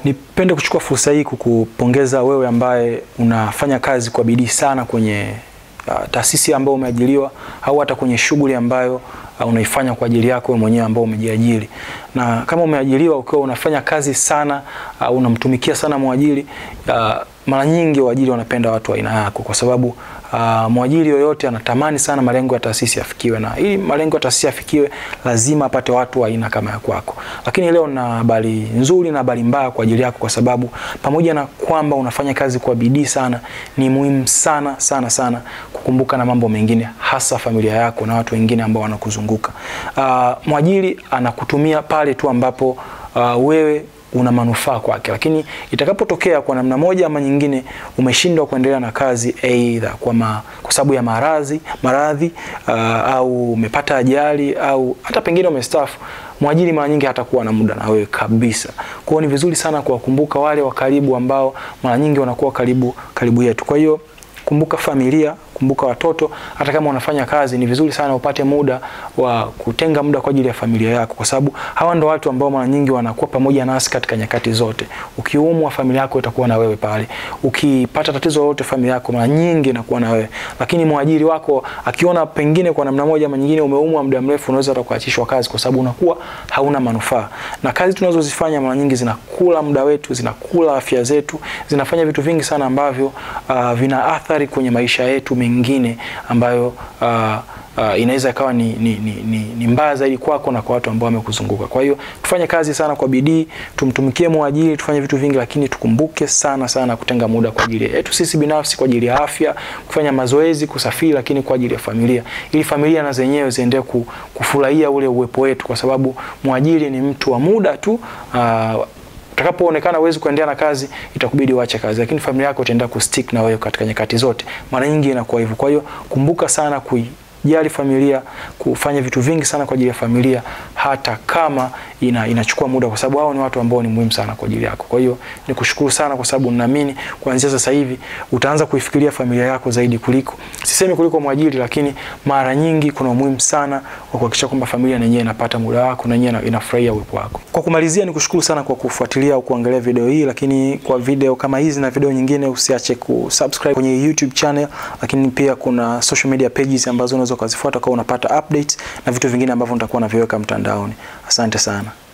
Nipende kuchukua fursa hii kukupongeza wewe ambaye unafanya kazi kwa bidii sana kwenye uh, taasisi ambayo umeajiriwa au hata kwenye shughuli ambayo uh, unaifanya kwa ajili yako wewe mwenyewe ambao umejiajiri. Na kama umeajiriwa ukiwa unafanya kazi sana, uh, unamtumikia sana mwajiri, uh, mara nyingi waajiri wanapenda watu wa aina yako kwa sababu uh, mwajiri yoyote anatamani sana malengo ya taasisi yafikiwe, na ili malengo ya taasisi yafikiwe lazima apate watu wa aina kama ya kwako. Lakini leo na habari nzuri na habari mbaya kwa ajili yako, kwa sababu pamoja na kwamba unafanya kazi kwa bidii sana, ni muhimu sana sana sana kukumbuka na mambo mengine, hasa familia yako na watu wengine ambao wanakuzunguka. Uh, mwajiri anakutumia pale tu ambapo uh, wewe una manufaa kwake, lakini itakapotokea kwa namna moja ama nyingine umeshindwa kuendelea na kazi aidha kwa, ma, kwa sababu ya maradhi maradhi uh, au umepata ajali au hata pengine umestaafu, mwajiri mara nyingi hatakuwa na muda na wewe kabisa. Kwa hiyo ni vizuri sana kuwakumbuka wale wa karibu ambao mara nyingi wanakuwa karibu karibu yetu. Kwa hiyo kumbuka familia, kumbuka watoto. Hata kama unafanya kazi, ni vizuri sana upate muda wa kutenga muda kwa ajili ya familia yako, kwa sababu hawa ndo watu ambao mara nyingi wanakuwa pamoja nasi katika nyakati zote. Ukiumwa, familia yako itakuwa na wewe pale. Ukipata tatizo lolote, familia yako mara nyingi inakuwa na wewe. Lakini mwajiri wako akiona pengine kwa namna moja ama nyingine umeumwa muda mrefu, unaweza hata kuachishwa kazi, kwa sababu unakuwa hauna manufaa. Na kazi tunazozifanya mara nyingi zinakula muda wetu, zinakula afya zetu, zinafanya vitu vingi sana ambavyo uh, vina athari kwenye maisha yetu mengine ambayo uh, uh, inaweza ikawa ni, ni, ni, ni, ni mbaya zaidi kwako na kwa watu ambao wamekuzunguka. Kwa hiyo tufanye kazi sana kwa bidii, tumtumikie mwajiri, tufanye vitu vingi, lakini tukumbuke sana sana kutenga muda kwa ajili yetu sisi binafsi, kwa ajili ya afya, kufanya mazoezi, kusafiri, lakini kwa ajili ya familia, ili familia na zenyewe ziendelee kufurahia ule uwepo wetu, kwa sababu mwajiri ni mtu wa muda tu uh, utakapoonekana huwezi kuendelea na kazi, itakubidi uache kazi, lakini familia yako itaendelea kustick na wewe katika nyakati zote. Mara nyingi inakuwa hivyo. Kwa hiyo kumbuka sana kuijali familia, kufanya vitu vingi sana kwa ajili ya familia, hata kama ina, inachukua muda, kwa sababu hao ni watu ambao ni muhimu sana kwa ajili yako. Kwa hiyo nikushukuru sana, kwa sababu ninaamini kuanzia sasa hivi utaanza kuifikiria familia yako zaidi kuliko, sisemi kuliko mwajiri, lakini mara nyingi kuna umuhimu sana wa kuhakikisha kwamba familia yenyewe inapata muda wako na yenyewe inafurahia uwepo wako. Kwa kumalizia, nikushukuru sana kwa kufuatilia au kuangalia video hii, lakini kwa video kama hizi na video nyingine usiache kusubscribe kwenye YouTube channel, lakini pia kuna social media pages ambazo unaweza ukazifuata kwa unapata updates na vitu vingine ambavyo nitakuwa naviweka mtandaoni. Asante sana.